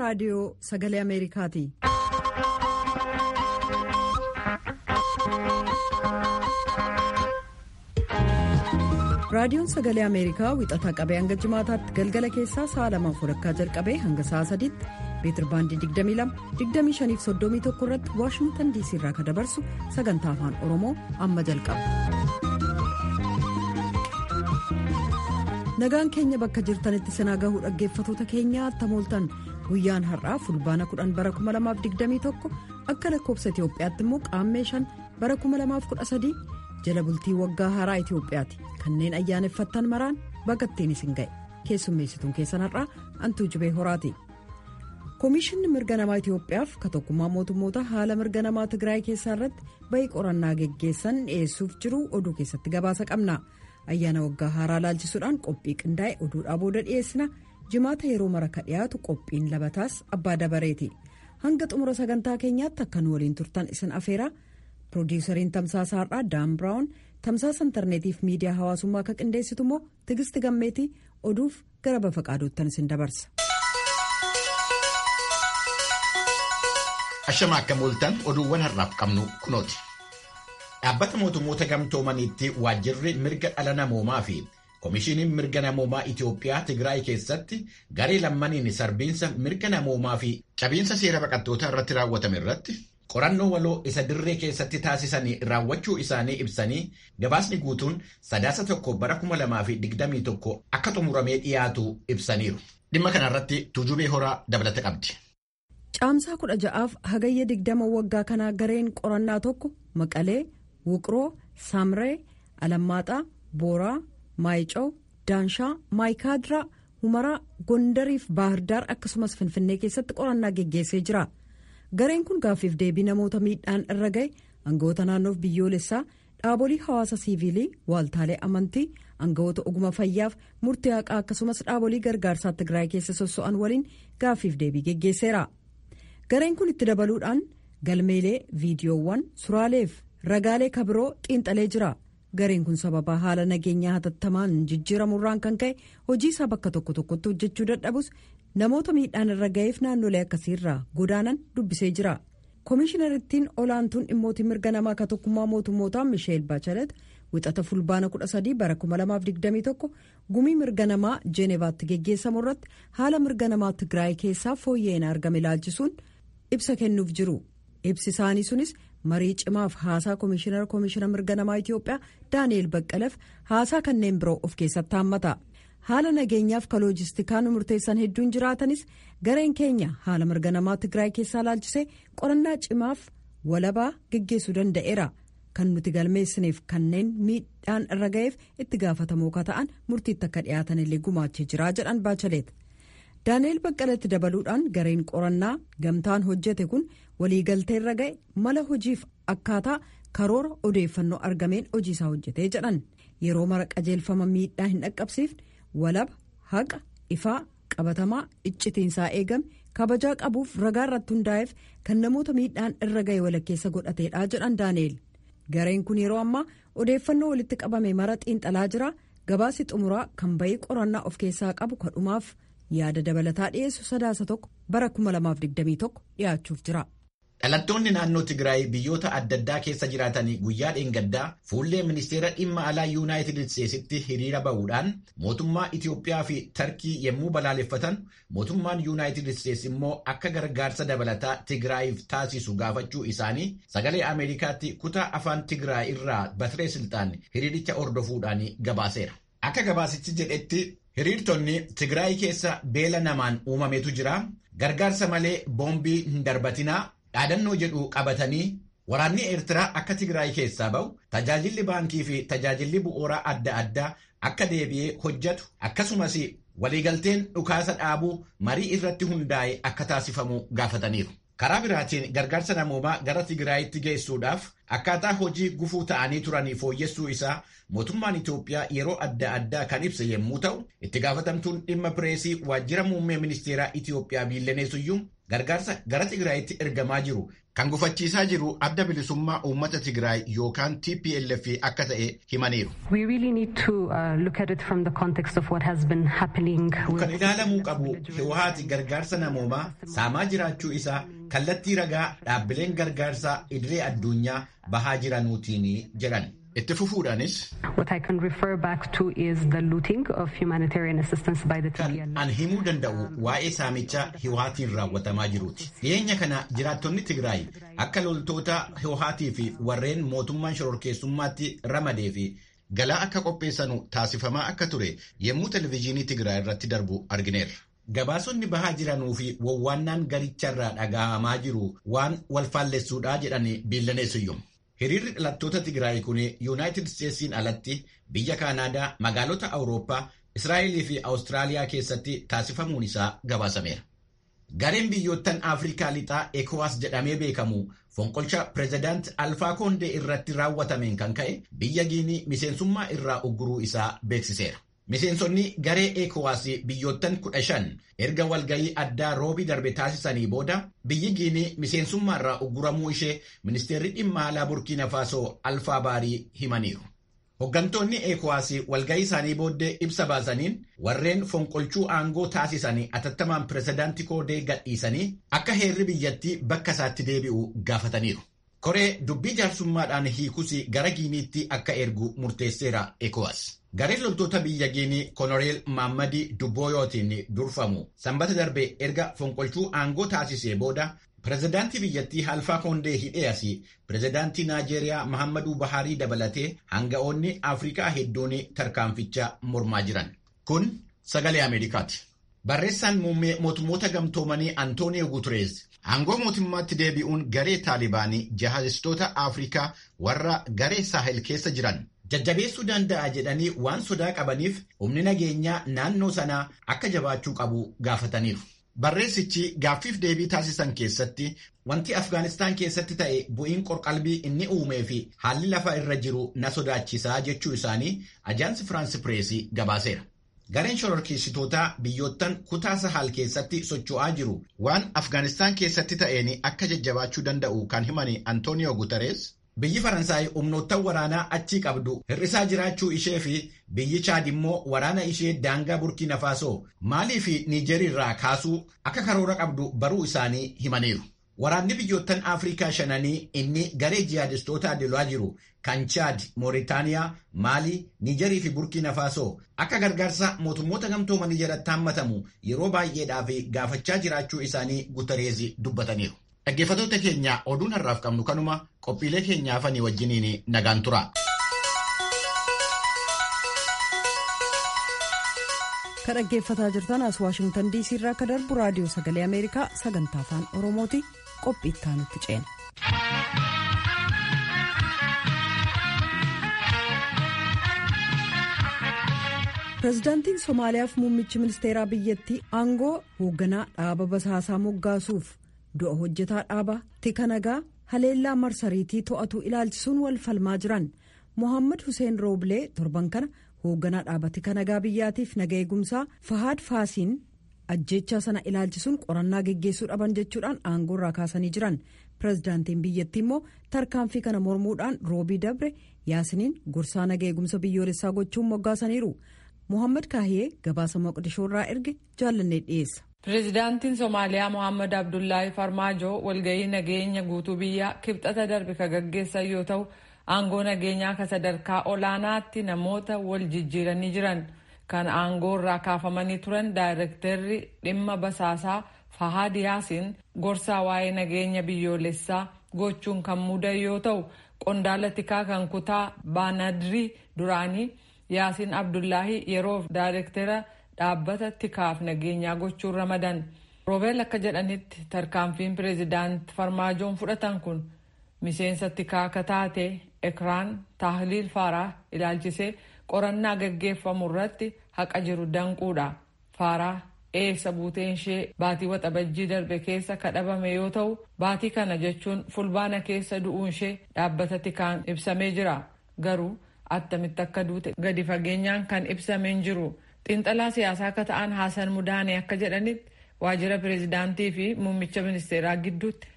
raadiyoo sagalee ameerikaati. raadiyoon sagalee ameerikaa wixataa qabee hanga jimaataatti galgala keessaa sa'a lamaaf walakkaa jalqabee hanga sa'a sadiitti meetir baandii 22 25 irratti waashingtan diisii irraa kan dabarsu sagantaa afaan oromoo amma jalqaba. nagaan keenya bakka jirtanitti sinaa gahuu dhaggeeffatoota keenyaa tamooltan guyyaan har'aa fulbaana 10 bara 2021 akka lakkoobsa itiyoophiyaatti immoo qaammee 5 bara 2013 jala bultii waggaa haaraa itiyoophiyaati kanneen ayyaaneffattan maraan bagatteen isin ga'e keessummeessituun keessan har'aa antuu jibee horaati. koomishinni mirga namaa itiyoophiyaaf ka tokkummaa mootummoota haala mirga namaa tigraay keessaa irratti bayii qorannaa geggeessan dhiyeessuuf jiru oduu keessatti gabaasa qabna. ayyaana waggaa haaraa laalchisuudhaan qophii qindaa'e oduudhaa booda dhiyeessina jimaata yeroo mara ka dhiyaatu qophiin labataas abbaa dabareeti hanga xumura sagantaa keenyaatti akka nu waliin turtan isin afeera piroodiisariin tamsaasa har'aa daan biraawun tamsaasa intarneetiif miidiyaa hawaasummaa akka qindeessitu immoo tigisti gammeetii oduuf gara bafa qaaduuttan isin dabarsa. ashama akka mooltan oduuwwan har'aaf qabnu kunooti. dhaabbata mootummoota gamtoomaniitti waajjirri mirga dhala namoomaa fi koomishiniin mirga namoomaa Itiyoophiyaa Tigraay keessatti garee lammaniin sarbiinsa mirga namoomaa fi cabiinsa seera baqattootaa irratti raawwatame irratti qorannoo waloo isa dirree keessatti taasisanii raawwachuu isaanii ibsanii gabaasni guutuun sadaasa tokko bara 2021 akka xumuramee dhiyaatu ibsaniiru. Dhimma kanarratti tuujubee horaa dabalata qabdi. Caamsaa kudha ja'aaf hagayya digdama waggaa kanaa gareen qorannaa tokko maqalee. wuqroo saamree alammaaxaa booraa maayicaw daanshaa maayikaadiraa humaraa gondariif baahirdaar akkasumas finfinnee keessatti qorannaa geggeessee jira gareen kun gaaffiif deebii namoota miidhaan irra ga'e aangawoota naannoof biyyoolessaa dhaabolee hawaasa siiviilii waaltaalee amantii aangawoota oguma fayyaaf murtii haqaa akkasumas dhaabolee gargaarsaa tigraay keessa sosso'an waliin gaaffiif deebii geggeesseera gareen kun itti dabaluudhaan galmeelee viidiyoowwan suuraaleef. ragaalee kabiroo xiinxalee jira gareen kun sababa haala nageenyaa hatattamaan jijjiiramurraan kan ka'e hojii isaa bakka tokko tokkotti hojjechuu dadhabus namoota miidhaan irra ga'eef naannolee akkasiirraa godaanan dubbisee jira koomishiinarittiin olaantuun dhimmootii mirga namaa ka tokkummaa mootummootaa misheel baachalet wixata fulbaana 13 bara 2021 gumii mirga namaa jeenevaatti geggeessamu irratti haala mirga namaa tigraay keessaa fooyya'een argame ilaalchisuun ibsa kennuuf jiru ibsi isaanii sunis. marii cimaaf haasaa koomishinara koomishina mirga namaa itiyoophiyaa daani'el baqqaleef haasaa kanneen biroo of keessatti haammata haala nageenyaaf ka loojistikaan murteessan hedduun jiraatanis gareen keenya haala mirga namaa tigraay keessaa laalchisee qorannaa cimaaf walabaa geggeessuu danda'eera kan nuti galmeessineef kanneen miidhaan irra ga'eef itti gaafatamoo ka ta'an murtiitti akka dhiyaatan illee gumaachee jira jedhan baachaleet. daani'el baqqaleetti dabaluudhaan gareen qorannaa gamtaan hojjete kun waliigaltee irra ga'e mala hojiif akkaataa karoora odeeffannoo argameen hojiisaa hojjetee jedhan yeroo mara qajeelfama miidhaa hin dhaqqabsiifne walaba haqa ifaa qabatamaa iccitiinsaa eegame kabajaa qabuuf ragaa irratti hundaa'eef kan namoota miidhaan irra ga'e walakkeessa godhateedha jedhan daani'el gareen kun yeroo ammaa odeeffannoo walitti qabame mara xiinxalaa jira gabaasi xumuraa kan bayii qorannaa of keessaa qabu kadhumaaf. yaada dabalataa dhiyeessu sadaasa tokko bara 2021 dhiyaachuuf jira. Dhalattoonni naannoo Tigraay biyyoota adda addaa keessa jiraatanii guyyaa dheengaddaa fuullee ministeera dhimma alaa yuunaayitid isteetsitti hiriira bahuudhaan mootummaa Itiyoophiyaa fi Tarkii yommuu balaaleffatan mootummaan yuunaayitid isteets immoo akka gargaarsa dabalataa Tigraayiif taasisu gaafachuu isaanii sagalee Ameerikaatti kutaa afaan Tigraay irraa Batiree Siltaan hiriiricha hordofuudhaan gabaaseera. Akka gabaasichi jedhetti hiriirtonni Tigraay keessa beela namaan uumametu jira. Gargaarsa malee boombii hin darbatinaa. dhaadannoo jedhu qabatanii waraanni eertiraa akka tigraay keessaa ba'u tajaajilli baankii fi tajaajilli bu'uuraa adda addaa akka deebi'ee hojjetu akkasumas waliigalteen dhukaasa dhaabuu marii irratti hundaa'e akka taasifamu gaafataniiru. karaa biraatiin gargaarsa namoomaa gara tigraayitti geessuudhaaf akkaataa hojii gufuu ta'anii turanii fooyyessuu isaa mootummaan Itoophiyaa yeroo adda addaa kan ibse yommuu ta'u itti gaafatamtuun dhimma pireesii waajjira muummee ministeeraa Itoophiyaa biilleneesuyyuu gargaarsa gara tigraayitti ergamaa jiru kan gufachiisaa jiru adda bilisummaa uummata Tigraay yookaan TPLF akka ta'e himaniiru. Kan ilaalamuu qabu Hiwaati gargaarsa namoomaa saamaa jiraachuu isaa kallattii ragaa dhaabbileen gargaarsaa idilee addunyaa bahaa jiranuutiin jedhan. Itti fufuudhaanis. Kan an himuu danda'u waa'ee saamichaa Hiwaatiin raawwatamaa jiruuti. Dhiyeenya kana jiraattonni Tigraay akka loltoota Hiwaatii fi warreen mootummaan shororkeessummaatti ramadee fi galaa akka qopheessanu taasifamaa akka ture yommuu televizyiinii Tigraay irratti darbu argineerra. Gabaasonni bahaa jiranuu fi wawwaannaan garicharraa dhaga'amaa jiru waan walfaallessuudhaa jedhanii biillaneessuyyum. Hiriirri dhalattoota Tigraay kun Yuunaayitid Isteetsiin alatti biyya Kaanaadaa, magaalota Awurooppaa, Israa'elii fi Awustiraaliyaa keessatti taasifamuun isaa gabaasameera. Gareen biyyoottan Afrikaa lixaa ECOWAS jedhamee beekamu fonqolcha pireezidaant Alfaa Koondee irratti raawwatameen kan ka'e biyya Giinii miseensummaa irraa ugguruu isaa beeksiseera. Miseensonni garee ECOWAS biyyoottan kudha shan erga walgayii addaa roobii darbe taasisanii booda biyyi Giinii miseensummaa irraa ugguramuu ishee ministeerri dhimma alaa Burkiina Faasoo Alfaa Baarii himaniiru. Hoggantoonni ECOWAS walgayii isaanii booddee ibsa baasaniin warreen fonqolchuu aangoo taasisanii atattamaan pireezidaanti Koondee gadhiisanii akka heerri biyyattii bakka isaatti deebi'u gaafataniiru. Koree dubbii jaarsummaadhaan hiikus gara Giiniitti akka ergu murteesseera ECOWAS. Gareen loltoota biyya Giinii Konoreel Maammadi Dubbooyootiin durfamu sanbata darbe erga fonqolchuu aangoo taasisee booda pireezidaantii biyyattii Alfaa Koondee hidhee asii pireezidaantii Naajeeriyaa Mahammaduu Baharii dabalatee hanga'oonni Afrikaa hedduun tarkaanficha mormaa jiran. Kun sagalee Ameerikaati. Barreessaan muummee mootummoota gamtoomanii Antooniyo Guutereez aangoo mootummaatti deebi'uun garee taalibaanii jihadistoota Afrikaa warra garee saahel keessa jiran jajjabeessuu danda'a jedhanii waan sodaa qabaniif humni nageenyaa naannoo sanaa akka jabaachuu qabu gaafataniiru. Barreessichi gaaffiif deebii taasisan keessatti wanti Afgaanistaan keessatti ta'e bu'iin qorqalbii inni uumee fi haalli lafa irra jiru na sodaachisaa jechuu isaanii ajaansi Firaansi Pireesii gabaaseera. Gareen shororkeessitootaa biyyoottan kutaa Sahaal keessatti socho'aa jiru waan Afgaanistaan keessatti ta'een akka jajjabaachuu danda'u kan himani Antooniyo Guterees biyyi Faransaay humnoottan waraanaa achii qabdu hir'isaa jiraachuu ishee fi biyyi Chaad immoo waraana ishee daangaa Burkiina Faasoo Maalii fi Niijerii irraa kaasuu akka karoora qabdu baruu isaanii himaniiru. Waraanni biyyoottan Afrikaa shananii inni garee jihaadistoota lolaa jiru kan Chaad, Mooritaaniyaa, Maalii, Niijerii fi Burkiina Faasoo akka gargaarsa mootummoota gamtoomanii jalatti hammatamu yeroo baay'eedhaaf gaafachaa jiraachuu isaanii Gutereezi dubbataniiru. Dhaggeeffattoota keenya oduun har'aaf qabnu kanuma qophiilee keenyaa fanii wajjiniin nagaan tura. Ka dhaggeeffataa jirtan as Waashingtan DC irraa akka darbu raadiyoo sagalee Ameerikaa sagantaa afaan Oromooti qophii itti aanutti ceena. Pireezidaantiin Somaaliyaaf muummichi ministeeraa biyyattii aangoo hoogganaa dhaaba basaasaa moggaasuuf du'a hojjetaa dhaaba tika nagaa haleellaa marsariitii to'atu ilaalchisuun wal falmaa jiran mohaammed hussein rooblee torban kana hoogganaa dhaaba tika nagaa biyyaatiif naga eegumsaa fahaad faasiin ajjeechaa sana ilaalchisuun qorannaa geggeessuu dhaban jechuudhaan aangoo irraa kaasanii jiran pireezidaantiin biyyattii immoo tarkaanfii kana mormuudhaan roobii dabre yaasiniin gorsaa naga eegumsa biyyoolessaa gochuun moggaasaniiru mohaammed kaahiyee gabaasa moqdishoo irraa erge jaallannee dhiyeessa. Pireezidaantiin Somaaliyaa Mohaammed Abdullaahi Farmaajoo walgahii nageenya guutuu biyyaa kibxata darbe ka gaggeessan yoo ta'u aangoo nageenyaa ka sadarkaa olaanaatti namoota wal jijjiiranii jiran kan aangoo irraa kaafamanii turan daayirektarri dhimma basaasaa Fahaad Yaasiin gorsaa waa'ee nageenya biyyoolessaa gochuun kan muudan yoo ta'u qondaala tikaa kan kutaa baanadrii duraanii Yaasiin Abdullaahi yeroof daayirektara dhaabbata tikaaf nageenyaa gochuun ramadan roobeel akka jedhanitti tarkaanfiin pireezidaant farmaajoon fudhatan kun miseensa tikaa akka taate ekraan taahliil faaraa ilaalchisee qorannaa gaggeeffamu irratti haqa jiru danquudha faaraa eessa buuteen ishee baatii waxabajjii darbe keessa kadhabame yoo ta'u baatii kana jechuun fulbaana keessa du'uun ishee dhaabbata tikaan ibsamee jira garuu attamitti akka duute gadi fageenyaan kan ibsameen jiru. xiinxalaa siyaasaa akka ta'an haasan mudaanee akka jedhanitti waajjira pireezidaantii fi muummicha ministeeraa gidduutti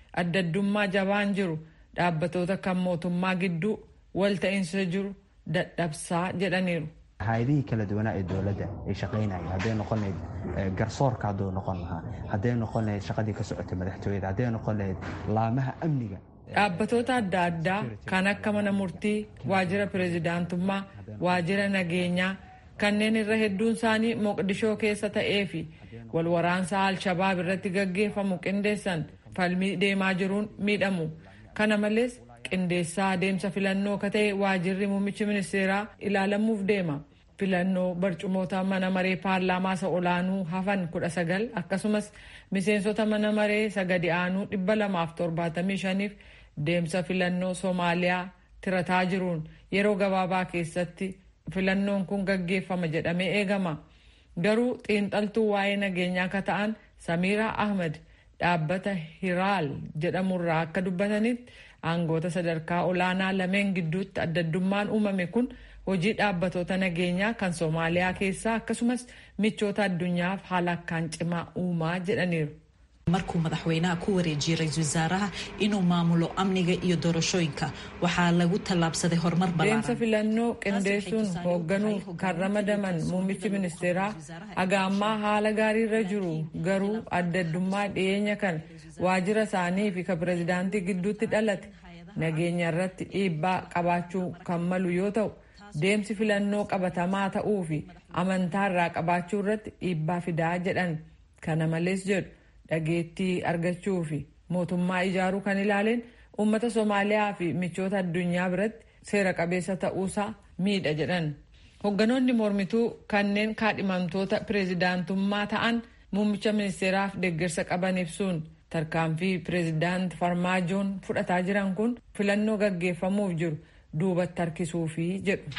addaddummaa jabaan jiru dhaabbatoota kan mootummaa gidduu walta'iinsa jiru dadhabsaa jedhaniiru. hay-adihii kala duwanaa ee dowladda ay shaqaynaya hadday noqon lahayd garsoorka hadduu noqon lahaa hadday noqon lahayd shaqadii ka socotay madaxtooyada hadday noqon lahayd laamaha amniga Dhaabbatoota adda addaa kan akka mana murtii, waajjira pireezidaantummaa, waajjira nageenyaa kanneen irra hedduun isaanii Moqdishoo keessa ta'ee fi walwaraansa Alshabaab irratti gaggeeffamu qindeessan falmii deemaa jiruun miidhamu. Kana malees qindeessaa adeemsa filannoo ka ta'e waajjirri muummichi ministeeraa ilaalamuuf deema. Filannoo barcumoota mana maree paarlaamaa isa olaanuu hafan kudha sagal akkasumas miseensota mana maree isa gadi aanuu dhibba lamaaf torbaatamii shaniif deemsa filannoo Soomaaliyaa tirataa jiruun yeroo gabaabaa keessatti filannoon kun gaggeeffama jedhamee eegama. Garuu xiinxaltuu waa'ee nageenyaa akka ta'an Samiira Ahmed dhaabbata Hiraal jedhamurraa akka dubbatanitti aangoota sadarkaa olaanaa lameen gidduutti addaddummaan uumame kun hojii dhaabbatoota nageenyaa kan Soomaaliyaa keessaa akkasumas michoota addunyaaf haala akkaan cimaa uumaa jedhaniiru. markuu madaxweynaha ku wareejiyey ra-iisul wasaaraha inuu maamulo amniga iyo doorashooyinka waxaa lagu tallaabsaday horumar deemsa filannoo qindeessuun hoogganuuf kan ramadaman muummichi ministeeraa haga ammaa haala gaariirra jiru garuu addaddummaa dhiyeenya kan waajjira isaanii fi kan pireezidaantii gidduutti dhalate nageenya irratti dhiibbaa qabaachuu kan malu yoo ta'u deemsi filannoo qabatamaa ta'uu fi amantaa irraa qabaachuu irratti dhiibbaa fidaa jedhan kana malees jedhu dhageettii argachuu fi mootummaa ijaaruu kan ilaaleen uummata Soomaaliyaa fi michoota addunyaa biratti seera qabeessa ta'uusaa miidha jedhan. Hoogganoonni mormituu kanneen kaadhimamtoota pireezidaantummaa ta'an muummicha ministeeraaf deeggarsa qaban ibsuun tarkaanfii pireezidaant Farmaajoon fudhataa jiran kun filannoo gaggeeffamuuf jiru duubatti harkisuufi jedhu.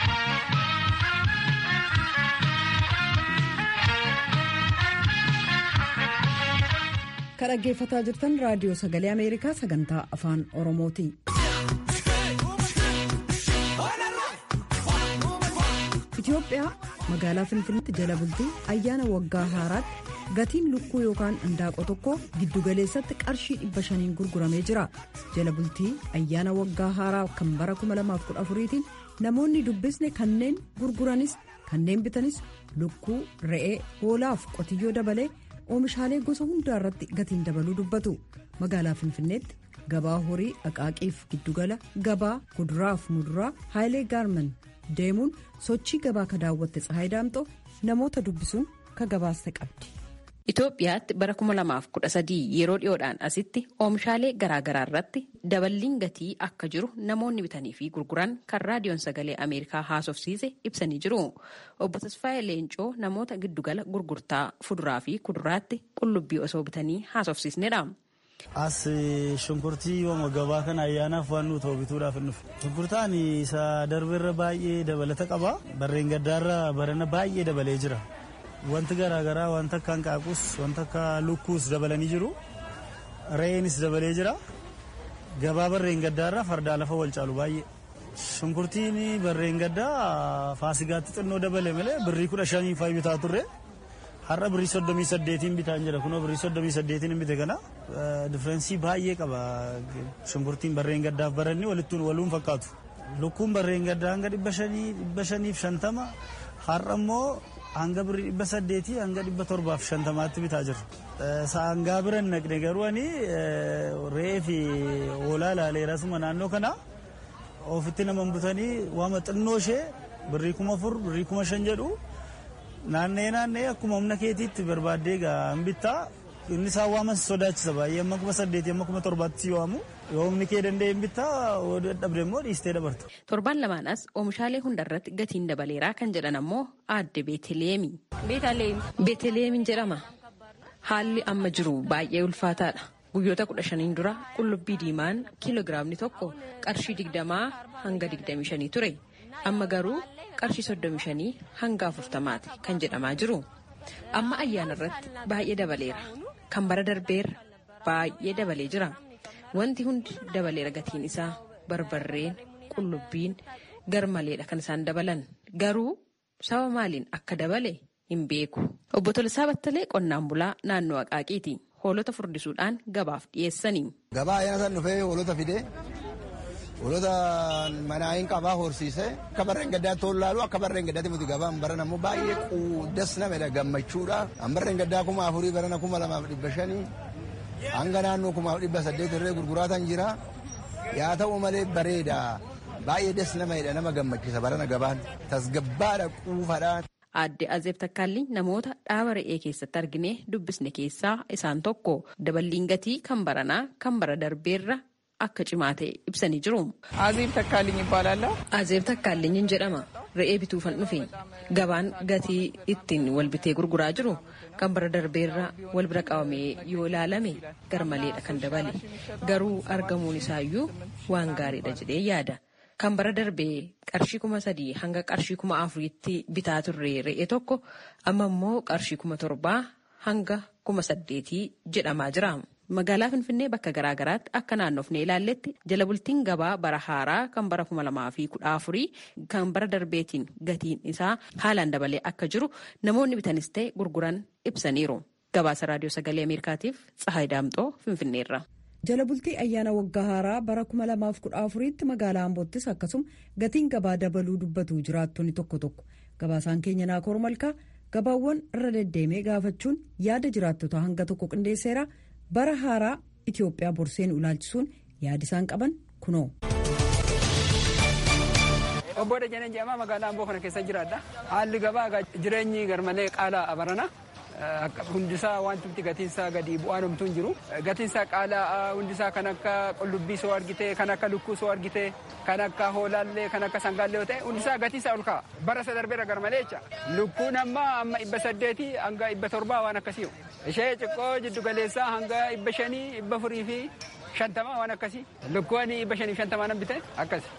kan dhaggeeffataa jirtan raadiyoo sagalee ameerikaa sagantaa afaan oromooti. Itoophiyaa magaalaa Finfinneetti jala bultii ayyaana waggaa haaraatti gatiin lukkuu yookaan indaaqoo tokko giddugaleessatti qarshii dhibba shaniin gurguramee jira. Jala bultii ayyaana waggaa haaraa kan bara 2014tiin namoonni dubbisne kanneen gurguranis kanneen bitanis lukkuu, re'ee, hoolaaf qotiyyoo dabalee oomishaalee gosa hundaa irratti gatiin dabaluu dubbatu magaalaa finfinneetti gabaa horii dhaqaaqiif giddugala gabaa kuduraaf muduraa haayilee gaarman deemuun sochii gabaa ka daawwatte tsahaay daamxoo namoota dubbisuun ka gabaaste qabdi. Itoophiyaatti bara 2013 yeroo dhiyoodhaan asitti oomishaalee garaagaraa irratti daballiin gatii akka jiru namoonni bitanii fi gurguran kan raadiyoon sagalee Ameerikaa haasofsiise ibsanii jiru. Obbo Tasfaayee Leencoo namoota giddugala gurgurtaa fuduraa fi kuduraatti qullubbii osoo bitanii haasofsiisnedha. As shunkurtii yooma gabaa kana ayyaanaaf waan nuti bituudhaaf hin dhufe. Shunkurtaan isa darbeerra baay'ee dabalata qaba. Barreen gaddaarra barana baay'ee dabalee jira. Wanti garaagaraa wanta akka hanqaaquus wanta akka lukkuus dabalanii jiru. Re'eenis dabalee jira. Gabaa barreen gaddaarra fardaa lafa wal caalu baay'ee. Shunkurtiin barreen gaddaa faasigaatti xinnoo dabale malee birrii kudha shanii faayi bitaa turre. Har'a birrii soddomii saddeetiin bitaan jira kunoo birrii soddomii saddeetiin hin bite kana diffeerensii baay'ee qaba shunkurtiin barreen gaddaaf baranni walittuun waluun fakkaatu. Lukkuun barreen gaddaa hanga dhibba shanii dhibba shaniif shantama har'a immoo hanga birrii dhibba saddeetii hanga dhibba torbaaf shantamaatti bitaa jirra. Saangaa bira hin naqne garuu ani re'ee fi hoolaa ilaaleerasuma naannoo kana ofitti nama butanii waama xinnoo ishee birrii kuma afur birrii kuma shan jedhu naannee naannee akkuma humna keetiitti barbaaddee hin bittaa inni isaan waaman sodaachisa baay'ee amma kuma saddeetii amma kuma torbaatti si waamu yoo humni kee danda'e hin bittaa dadhabde immoo dhiistee dabarta. Torban lamaanas oomishaalee hundarratti gatiin dabaleeraa kan jedhan ammoo aadde Beeteleemi. Beeteleemiin jedhama. Haalli amma jiru baay'ee ulfaataadha. Guyyoota kudha shaniin dura qullubbii diimaan kiiloogiraamni tokko qarshii digdamaa hanga digdamii shanii ture. Amma garuu qarshii soddomii shanii hanga afurtamaati kan jedhamaa jiru. Amma ayyaana irratti baay'ee dabaleera. Kan bara darbeerra baay'ee dabalee jira. Wanti hundi dabaleera gatiin isaa barbarreen qullubbiin garmaleedha kan isaan dabalan. Garuu saba maaliin akka dabale hin beeku. Obbo Tolisaa Battalee qonnaan bulaa naannoo Aqaaqiiti. hoolota furdisuudhaan gabaaf dhiyeessanii. Gabaa ayyaana san dhufee hoolota fidee hoolota manaayin qabaa horsiisee akka barreen gaddaatti ol laalu akka barreen gaddaatti muti gabaan baran ammoo baay'ee quuddas namedha gammachuudha. An barreen gaddaa kuma afurii barana kuma lamaaf dhibba shanii hanga naannoo kumaaf dhibba saddeet irree gurguraatan jira. Yaa ta'u malee bareeda baay'ee des namedha nama gammachiisa barana gabaan tasgabbaadha quufadha. Aadde Azeeb Takkaalli namoota dhaaba re'ee keessatti argine dubbisne keessaa isaan tokko daballiin gatii kan baranaa kan bara darbeerra akka cimaa ta'e ibsanii jiru. Azeeb Takkaalliin ibbaalaalaa. Azeeb Takkaalliin jedhama. Re'ee bituufan dhufe gabaan gatii ittiin wal bitee gurguraa jiru kan bara darbeerra wal bira qabamee yoo ilaalame garmaleedha kan dabale garuu argamuun isaayyuu waan gaariidha jedhee yaada. Kan bara darbee qarshii kuma sadii hanga qarshii kuma afuriitti bitaa turre re'ee tokko amma immoo qarshii kuma torbaa hanga kuma saddeetii jedhamaa jira. Magaalaa Finfinnee bakka garaagaraatti akka naannofnee ilaalletti jala bultiin gabaa bara haaraa kan bara kuma lamaa fi kudha afurii kan bara darbeetiin gatiin isaa haalaan dabalee akka jiru namoonni bitanis ta'e gurguran ibsaniiru. Gabaasa Raadiyoo Sagalee Ameerikaatiif Tsahaay Daamxoo Finfinneerra. jala bultii ayyaana waggaa haaraa bara 2014tti magaalaa Amboottis akkasuma gatiin gabaa dabaluu dubbatu jiraattonni tokko tokko gabaasaan keenya naakoor malkaa gabaawwan irra deddeemee gaafachuun yaada jiraattota hanga tokko qindeesseera bara haaraa Itoophiyaa borseen ilaalchisuun yaada isaan qaban kunoo. Obbo Dajanee jedhama magaalaa Amboo kana keessa jiraadha. Haalli gabaa jireenyi garmalee qaala'aa barana. hundisaa wanti gatiinsaa gadi bu'aan homtuu hin jiru. Gatiinsaa qaala'aa hundisaa kan akka qullubbii soo argite, kan akka lukkuu soo argite, kan akka hoolaallee, kan akka sangaallee yoo ta'e hundisaa gatiinsaa ol ka'a. Bara isa darbeera garmalee jecha. Lukkuun amma amma dhibba saddeetii hanga dhibba torbaa waan akkasii. Ishee xiqqoo jiddu galeessaa hanga dhibba shanii, dhibba afurii fi shantamaa waan akkasii. Lukkuun dhibba shanii fi shantamaa nan bite akkasi.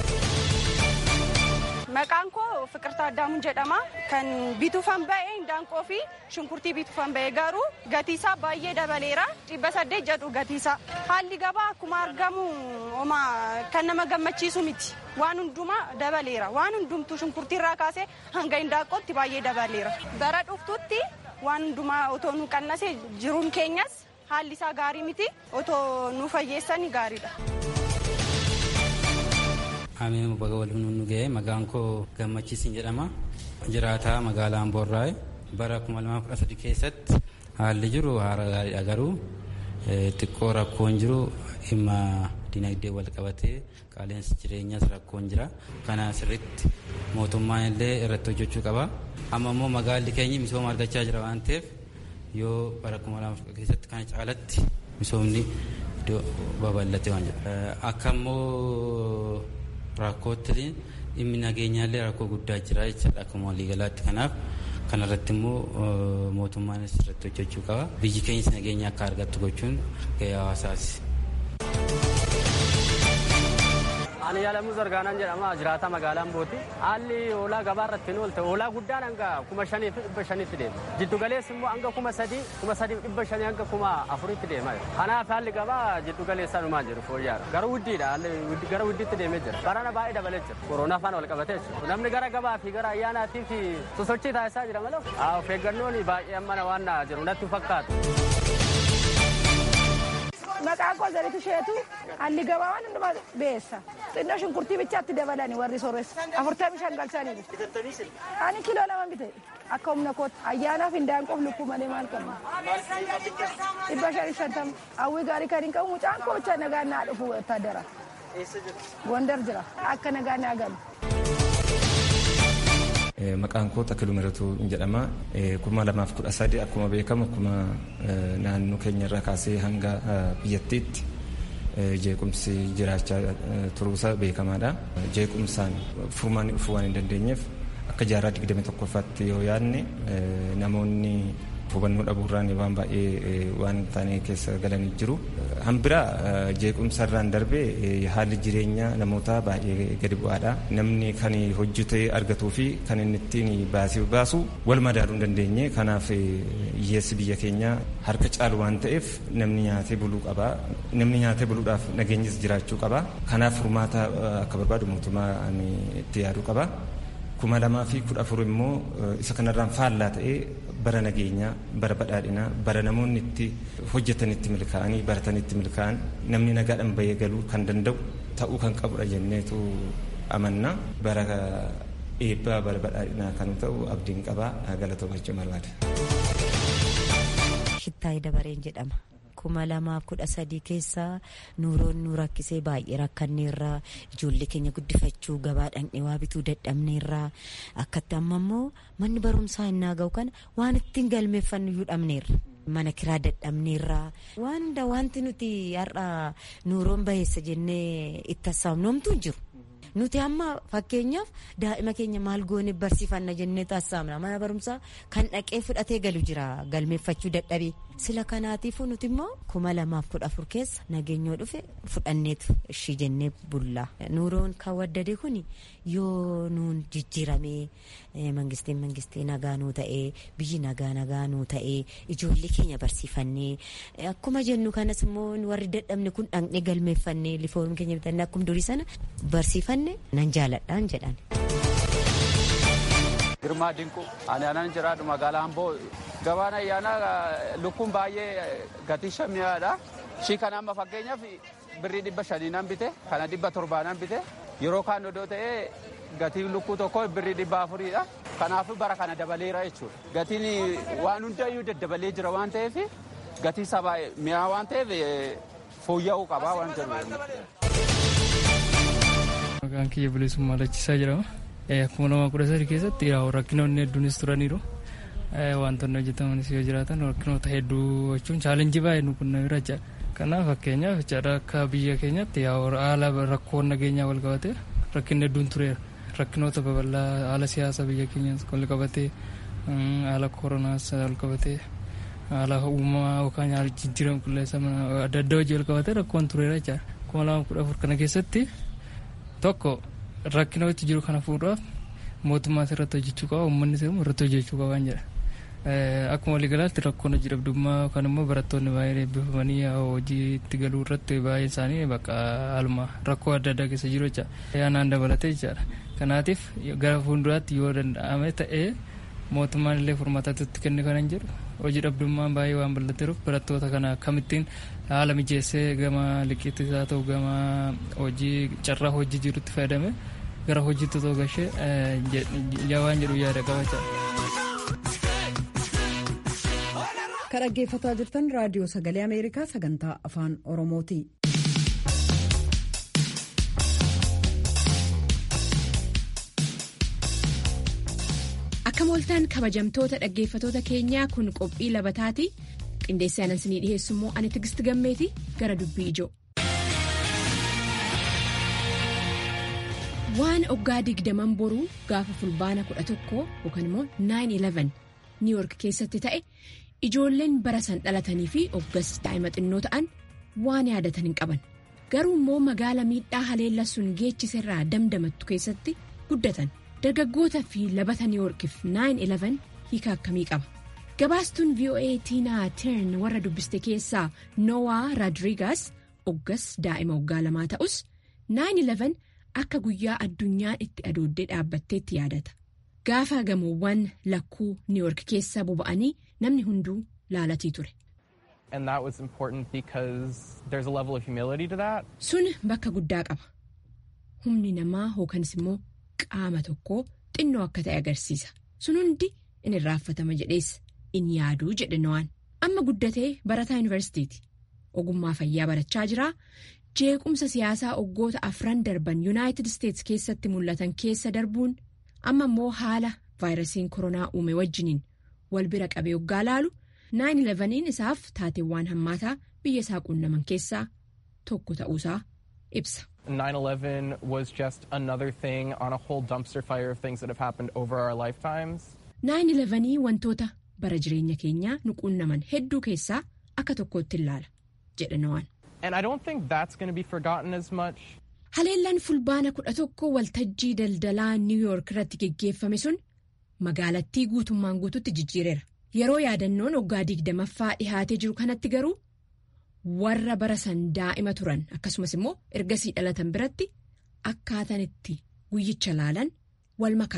Maqaan koo Fiqirtaa Addaamuun jedhama. Kan bituufan ba'e Indaanqoo fi shunkurtii bituufan ba'e garuu gatiisaa baay'ee dabaleera. Dhibba saddeet jedhu gatiisaa. Haalli gabaa akkuma argamu oma kan nama gammachiisu miti. Waan hundumaa dabaleera. Waan hundumtuu shunkurtiirraa kaasee hanga Indaanqootti baay'ee dabaleera. Bara dhuftutti waan hundumaa otoo nu qannasee jiruun keenyas haalli isaa gaarii miti. Otoo nu fayyeessanii gaariidha. Ameen baga waliin nu ga'e maqaan koo gammachiisin jedhama. Jiraataa magaalaa Amboorraa bara 2013 keessatti haalli jiru haala gaariidha garuu xiqqoo rakkoon jiru dhimma dinagdee wal qabatee qaaleensi jireenyaas rakkoon jira. Kana sirriitti mootummaan illee irratti hojjechuu qaba. Amma immoo magaalli keenya misooma argachaa jira waan ta'eef yoo bara 2013 keessatti kana caalatti misoomni iddoo babal'ate waan jedhu. Akka immoo rakkootti dhimmi nageenyaallee rakkoo guddaa jira jechaadha akkuma waliigalaatti kanaaf kanarratti immoo mootummaanis irratti hojjechuu qaba biyyi keenyas nageenya akka argattu gochuun gahee hawaasaati. Ani Yaalamuu Zargaanaan jedhama jiraata magaalaa Ambooti. Haalli hoolaa gabaa irratti hin oolte hoolaa guddaan hanga kuma shanii fi dhibba shanitti deema. Jiddu galeessi immoo hanga kuma sadii kuma sadii dhibba shanii hanga kuma afuritti deema. Kanaaf haalli gabaa jiddu galeessaa dhumaa jiru fooyya'aadha. Gara wuddiidha gara wuddiitti deemee jira. Barana baay'ee dabalee jira. Koronaa faana wal qabatee jira. Namni gara gabaa fi gara ayyaanaatii fi sosochii taasisaa jira malee. Of eeggannoon baay'ee ammana waan jiru natti fakkaatu. Maqaan koo Zaritu Sheetu haalli gabaa waan hundumaa beessa. Xinnoo shunkurtii bichaatti dabalani warri sooressa. Afurtamii shan galchanii Ani kiloo lama bite akka humna kootti ayyaanaaf hindaanqoof lukkuu malee maal qabna. Dhibba shanii shantama. Hawwii gaarii kan hin qabu mucaan koo bicha nagaan naa dhufu wattaadara. Gondar jira akka nagaan naa galu. Maqaan koo Takiluu Miratuu jedhama. kuma lamaaf kudha sadi akkuma beekamu akkuma naannoo keenya irraa kaasee hanga biyyattiitti jeequmsi jiraachaa turuusaa beekamaadha. Jeequmsaan furmaanni dhufuu waan hin dandeenyeef akka jaarraa digdami tokkoffaatti yoo yaadne namoonni hubannoo dhabuurraan waan baay'ee waan taane keessa galanii jiru. Hambira jeequmsarraan darbee haalli jireenyaa namoota baay'ee gadi bu'aadha. Namni kan hojjetee argatuu fi kan inni ittiin baasii baasu wal madaaluu hin dandeenye. Kanaaf hiyyeessi biyya keenyaa harka caalu waan ta'eef namni nyaatee buluu qaba. Namni nyaatee buluudhaaf nageenyis jiraachuu qaba. Kanaaf furmaata akka barbaadu mootummaan itti yaaduu qaba. kuma lamaa fi kudha afur immoo isa kanarraan faallaa ta'ee bara nageenyaa bara badhaadhinaa bara namoonni itti hojjetanitti milkaa'anii baratanitti milkaa'an namni nagaadhaan bahee galuu kan danda'u ta'uu kan qabudha jenneetu amannaa bara eebbaa bara badhaadhinaa kan ta'u abdiin qabaa galatoomachuu barbaada. Shittaayii Dabareen jedhama. kuma lamaaf kudha sadii keessaa nuuroon nu rakkisee baay'ee rakkanneerraa ijoollee keenya guddifachuu gabaa dhaqnee waa bituu dadhabneerraa akkatti amma immoo manni barumsaa innaa ga'u kana waan ittiin galmeeffannu iyyuu dhabneerra. mana kiraa dadhabneerraa waan hunda wanti nuti har'a nuuroon baheessa jennee itti hassaabnoomtu hin jiru. nuti amma fakkeenyaaf daa'ima keenya maal goone barsiifanna jennee taasifamna mana barumsaa kan dhaqee fudhatee galu jira galmeeffachuu dadhabee sila kanaatiifuu nuti immoo kuma lamaaf kudha afur keessa nageenyoo dhufe fudhanneetu ishii jennee bullaa nuuroon kan waddade kun yoo nuun jijjiiramee mangistiin mangistii nagaa nuu ta'ee biyyi nagaa nagaa nuu ta'ee ijoollee keenya barsiifannee akkuma jennu kanas immoo warri dadhabne kun dhaqnee galmeeffannee lifoon keenya bitannee akkuma durii sana barsiifanne nan jaaladhaan jedhan. Girmaa Dinquu ani anan jiraadhu magaalaa Amboo gabaan ayyaanaa lukkuun baay'ee gatii shammiyaadha. Shii kana amma fakkeenyaaf birrii dhibba shanii nan bite kana dhibba torbaa nan bite yeroo kaan odoo ta'ee gatiin lukkuu tokko birrii dhibba afuriidha. Kanaafuu bara kana dabaleera jechuudha. Gatiin waan hundayyuu daddabalee jira waan ta'eef gatii sabaa mi'aa waan ta'eef fooyya'uu qabaa waan jedhu. Maqaan kiyya bilisummaa lachisaa jedhama. Akkuma lama kudha sadii keessatti rakkinoonni hedduunis turaniiru. Wantoonni hojjetamanis yoo jiraatan rakkinoota hedduu jechuun chaalenjii baay'ee nu qunnamira jechaadha. Kanaaf fakkeenyaaf jechaadha akka biyya keenyatti haala rakkoon nageenyaa wal qabatee rakkinni hedduun tureera. Rakkinoota babal'aa haala siyaasa biyya keenyaas wal qabatee haala koronaas wal qabatee haala uumamaa yookaan haala jijjiirama qilleensa adda addaa hojii wal qabatee rakkoon tureera jechaadha. Kuma lama kudha afur kana keessatti tokko rakkina wajji jiru kana fuudhaaf mootummaas irratti hojjechuu qaba uummanni immoo irratti hojjechuu qabaan jedha. Akkuma waliigalaatti rakkoon hojii dhabdummaa yookaan immoo barattoonni baay'een eebbifamanii hojii itti galuu irratti baay'een isaanii bakka alma rakkoo adda addaa keessa jiru jecha yaanaan dabalatee jechaadha. Kanaatiif gara fuulduraatti yoo danda'ame ta'ee mootummaan illee furmaatatti itti kenne kanan jedhu hojii dhabdummaan baay'ee waan bal'ateeruuf barattoota kana akkamittiin haala mijeessee gama liqiittis haa ta'u gama hojii carraa hojii jirutti fayyadame gara hojiitti otoo gashee waan jedhu yaada qabachaa. Kan dhaggeeffataa jirtan raadiyoo sagalee Ameerikaa sagantaa afaan Oromooti. Akka mooltaan kabajamtoota dhaggeeffatoota keenyaa kun qophii labataati. Qindeessaan isinii dhiheessu immoo ani Tigist Gammeeti gara dubbii ijoo. Waan oggaa digdaman boruu gaafa fulbaana kudha tokkoo yookaan immoo 9-11 niiwoork keessatti ta'e ijoolleen bara san dhalatanii fi oggas daa'ima xinnoo ta'an waan yaadatan hin qaban. Garuu immoo magaala miidhaa haleella sun geechiserraa damdamattu keessatti guddatan. Dargaggoota fi labata niiwoorkiif 9-11 hiika akkamii qaba? Gabaastuun VOA Tiinaa Tern warra dubbiste keessaa Noah Rodriguez oggas daa'ima waggaa lamaa ta'us 9-11 akka guyyaa addunyaan itti adooddee dhaabbatteetti yaadata. Gaafa gamoowwan lakkuu Niiwoork keessa boba'anii namni hunduu laalatii ture. Sun bakka guddaa qaba. Humni namaa hookanis immoo qaama tokkoo xinnoo akka ta'e agarsiisa. Sun hundi in irraanfatama jedhees in yaaduu jedhe No'aan. Amma guddatee barataa yuunivarsiitiiti. Ogummaa fayyaa barachaa jira. Jeequmsa siyaasaa oggoota afran darban Yuunaayitid Isteets keessatti mul'atan keessa darbuun amma immoo haala vaayirasiin koronaa uume wajjiniin wal bira qabee hoggaa laalu 9-11 isaaf taateewwan hammaataa biyya isaa qunnaman keessaa tokko ta'uusaa ibsa. 9-11 was just another thing on a whole dumpster fire of things that have happened over our lifetimes. 9-11 wantoota bara jireenya keenyaa nu qunnaman hedduu keessaa akka tokkootti ilaala jedhe No'aan. And I don't think that's going to be forgotten as much. Haleellaan fulbaana kudha tokko waltajjii daldalaa Niw Yoork irratti geggeeffame sun magaalattii guutummaan guututti jijjiireera. Yeroo yaadannoon waggaa digdamaffaa dhihaatee jiru kanatti garuu warra bara san daa'ima turan akkasumas immoo ergasii dhalatan biratti akkaataan itti guyyicha laalan wal makaadha.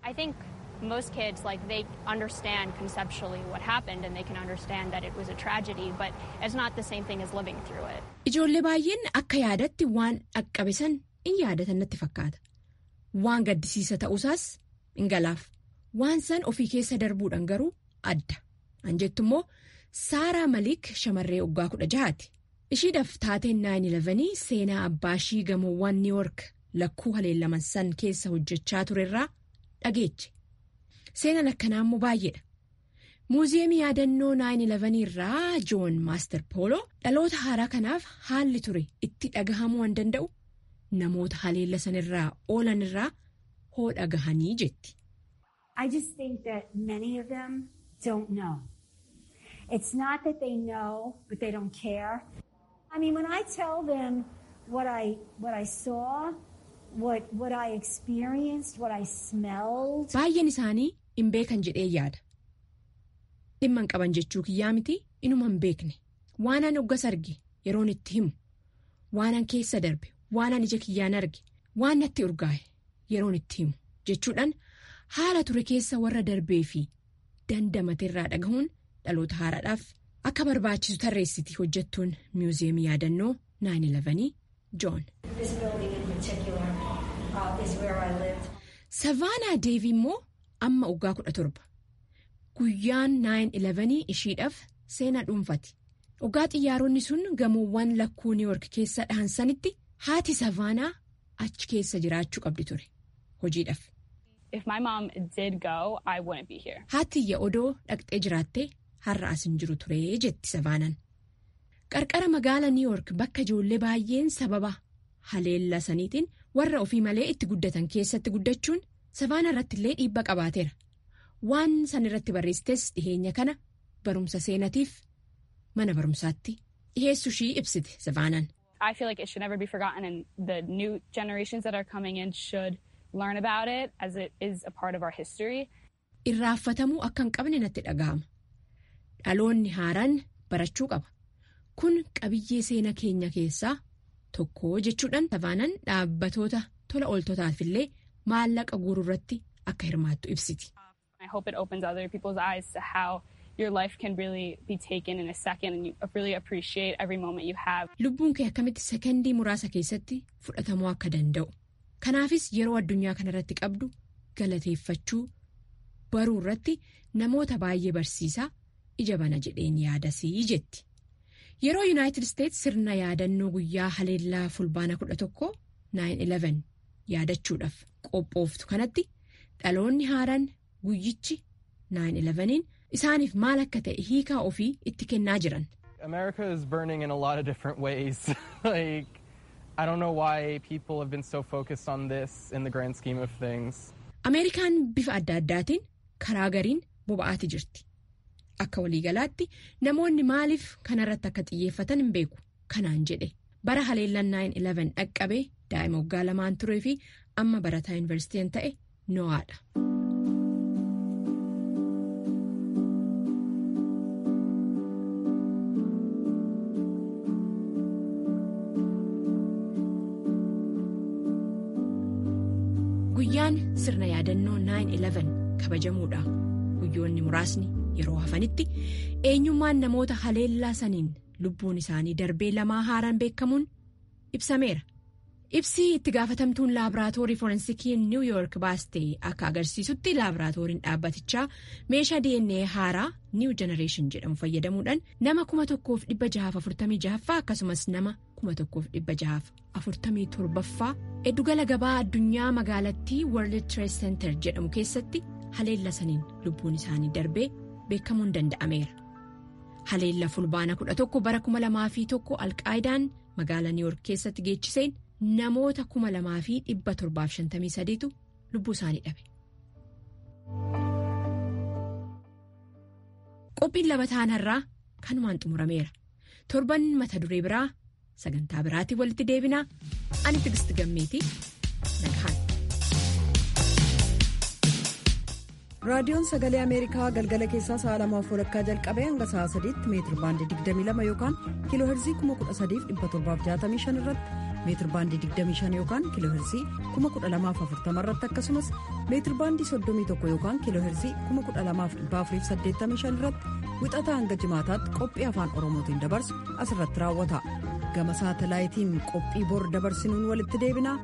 I think most kids like they understand conceptually what happened and they can understand that it was a tragedy but it's not the same thing as living through it. Ijoollee baay'een akka yaadatti waan dhaqqabe san in yaadatan natti fakkaata. Waan gaddisiisa ta'uusaas in galaaf. Waan san ofii keessa darbuudhaan garuu adda. An jettu immoo Saaraa Maliik shamarree waggaa kudha jahaati. Ishiidhaaf taateen 911 seenaa abbaa ishii gamoowwan New York lakkuu haleellaman san keessa hojjechaa turerraa dhageeche. Seenaan akkanaa immoo baay'eedha. Muuziyeemii yaadannoo 911 irraa Joon Maaster Pooloo dhaloota haaraa kanaaf haalli ture itti dhagahamuu waan danda'u namoota haleella sanirraa oolan irraa hoo dhagahanii jetti. I just think that many of them don't know. It's not that they know, but they don't care. I mean, when I tell them what I what I saw, what what I experienced, what I smelled. Baay'een isaanii hin beekan jedhee yaada. Dhimma hin qaban jechuu kiyyaa miti inuma hin beekne. Waanan hoggas arge yeroon itti himu. Waanan keessa darbe, waanan ija kiyyaan arge, waan natti urgaa'e yeroon itti himu jechuudhaan haala ture keessa warra darbee fi dandamateerraa dhagahuun dhaloota haaraadhaaf akka barbaachisu tarreessiti hojjettuun miuziyeemii yaadannoo 911 joon. Savaanaa Deevi immoo amma waggaa kudha torba. Guyyaan 911 ishiidhaaf seenaa dhuunfati. Waggaa xiyyaaronni sun gamoowwan lakkuu New York keessa dhahansanitti haati Savaanaa achi keessa jiraachuu qabdi ture hojiidhaaf. If my mom did go, I wouldn't be here. Haatiyya odoo dhaqxee jiraattee har'a as hin jiru ture jetti Savaanan. Qarqara magaala New York bakka ijoollee baay'een sababa haleella saniitiin warra ofii malee itti guddatan keessatti guddachuun Savaana irratti illee dhiibbaa qabaateera. Waan san irratti barreessites dhiheenya kana barumsa seenatiif mana barumsaatti dhiheessu ishii ibsite Savaanan. I feel like it should never be forgotten and the new generations that are coming in should learn about it as it is a part of our history. Irraanfatamuu akka hin qabne natti dhaga'ama. Dhaloonni haaraan barachuu qaba. Kun qabiyyee seena keenya keessaa tokko jechuudhaan Savaanan dhaabbatoota tola ooltotaaf illee maallaqa guuruu irratti akka hirmaattu ibsiti. I hope it opens other people's eyes to how your life can really be taken in a second and you really appreciate every moment you have. Lubbuun kee akkamitti sekendii muraasa keessatti fudhatamuu akka danda'u. Kanaafis yeroo addunyaa kanarratti qabdu galateeffachuu baruu irratti namoota baay'ee barsiisaa ija bana jedheen yaadasii jetti. Yeroo Yuunaayitid Isteets sirna yaadannoo guyyaa haleellaa fulbaana 11 911 yaadachuudhaaf qophooftu kanatti dhaloonni haaraan guyyichi 911 isaaniif maal akka ta'e hiikaa ofii itti kennaa jiran. America is burning in a lot of different ways. like, I don't know why people have been so focused on this in the grand scheme of things. Ameerikaan bifa adda addaatiin karaa gariin boba'aati jirti. Akka waliigalaatti namoonni maaliif kanarratti akka xiyyeeffatan hin beeku. Kanaan jedhe bara haleellaan 911 dhaqqabee daa'ima waggaa lamaan turee fi amma barataa yuunivarsiitiin ta'e Noaadha. Guyyaan sirna yaadannoo 911 kabajamuudha. Guyyoonni muraasni yeroo hafanitti eenyummaan namoota haleellaa saniin lubbuun isaanii darbee lamaa haaraan beekamuun ibsameera. Ibsii itti gaafatamtuun laaboraatoorii forensikii New York baastee akka agarsiisutti laaboraatooriin dhaabbatichaa meeshaa DNA haaraa New Generation jedhamu fayyadamuudhaan nama kuma tokkoof dhibba jahaaf afurtamii jahaffaa akkasumas nama kuma tokkoof dhibba jahaaf afurtamii torbaffaa eddugala gabaa addunyaa magaalattii World Trade Center jedhamu keessatti haleella saniin lubbuun isaanii darbee beekamuun danda'ameera. Haleella fulbaana kudha tokko bara kuma lamaa fi tokko alqaayidaan magaalaa New York keessatti geechiseen. namoota kuma lamaa fi dhibba torbaaf shantamii sadiitu lubbuu isaanii dhabe. Qophiin labataan har'aa kanumaan xumurameera. Torban mata duree biraa sagantaa biraatiin walitti deebinaa ani Tigisti Gammeetii nagahaan. raadiyoon sagalee ameerikaa galgala keessaa sa'a lamaaf walakkaa jalqabee hanga sa'a sadiitti meetir baandii 22 yookaan kiiloo heerzii 13765 irratti meetir baandii 25 yookaan kiiloo heerzii 1240 irratti akkasumas meetir baandii 31 yookaan kiiloo heerzii 12485 irratti wixataa hanga jimaataatti qophii afaan oromootiin dabarsu asirratti raawwata gama saatalaayitiin qophii bor dabarsinuun walitti deebina